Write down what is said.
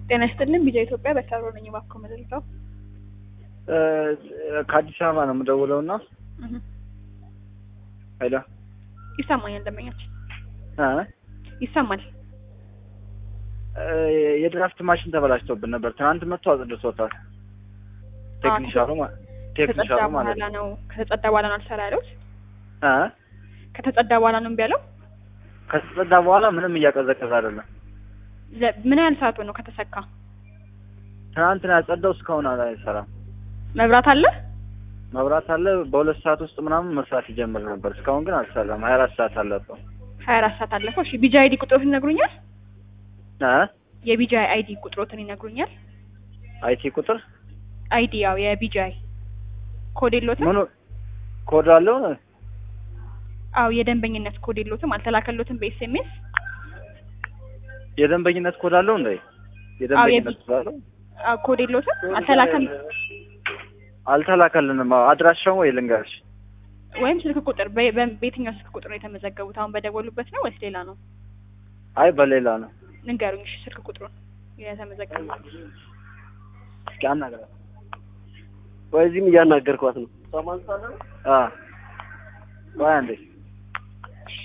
ጤና ይስጥልን ቢጃ ኢትዮጵያ በተሮ ነኝ። እባክዎ መልሰው ከአዲስ አበባ ነው የምደውለው እና ሄሎ ይሰማኛል። ደንበኞች እ ይሰማል። የድራፍት ማሽን ተበላሽቶብን ነበር። ትናንት መጥቶ አጽድቶታል። ቴክኒሻሉ ማ- ከተጸዳ ቴክኒሻሉ ማለት በኋላ ነው ነው ከተጸዳ በኋላ ነው አልሰራ ያሉት። እ ከተጸዳ በኋላ ነው እምቢ ያለው። ከተጸዳ በኋላ ምንም እያቀዘቀዘ አይደለም። ለ- ምን ያህል ሰዓቱ ነው ከተሰካ? ትናንትና ያጸዳው እስካሁን አይሰራም። መብራት አለ? መብራት አለ። በሁለት ሰዓት ውስጥ ምናምን መስራት ይጀምር ነበር። እስካሁን ግን አልሰራም። ሀያ አራት ሰዓት አለፈው። ሀያ አራት ሰዓት አለፈው። እሺ ቢጃ አይዲ ቁጥሮትን ይነግሩኛል? እ የቢጃ አይዲ ቁጥሮትን ይነግሩኛል? አይቲ ቁጥር አይዲ ያው የቢጃይ ኮድ የሎትም? ምኑ ኮድ አለው? አዎ የደንበኝነት ኮድ የሎትም? አልተላከሎትም በኤስኤምኤስ? የደንበኝነት ኮድ አለው እንዴ? የደንበኝነት ኮድ አለው? አዎ ኮድ የሎትም? አልተላከል አልተላከልንም። አዎ አድራሻው ወይ ልንገርሽ? ወይም ስልክ ቁጥር በ- በ- በየትኛው ስልክ ቁጥር ነው የተመዘገቡት? አሁን በደወሉበት ነው ወይስ ሌላ ነው? አይ በሌላ ነው። ንገሩኝ እሺ ስልክ ቁጥሩን የተመዘገቡት። እስኪ አናግራት። ወይ እዚህም እያናገርኳት ነው። አ ቆይ አንዴ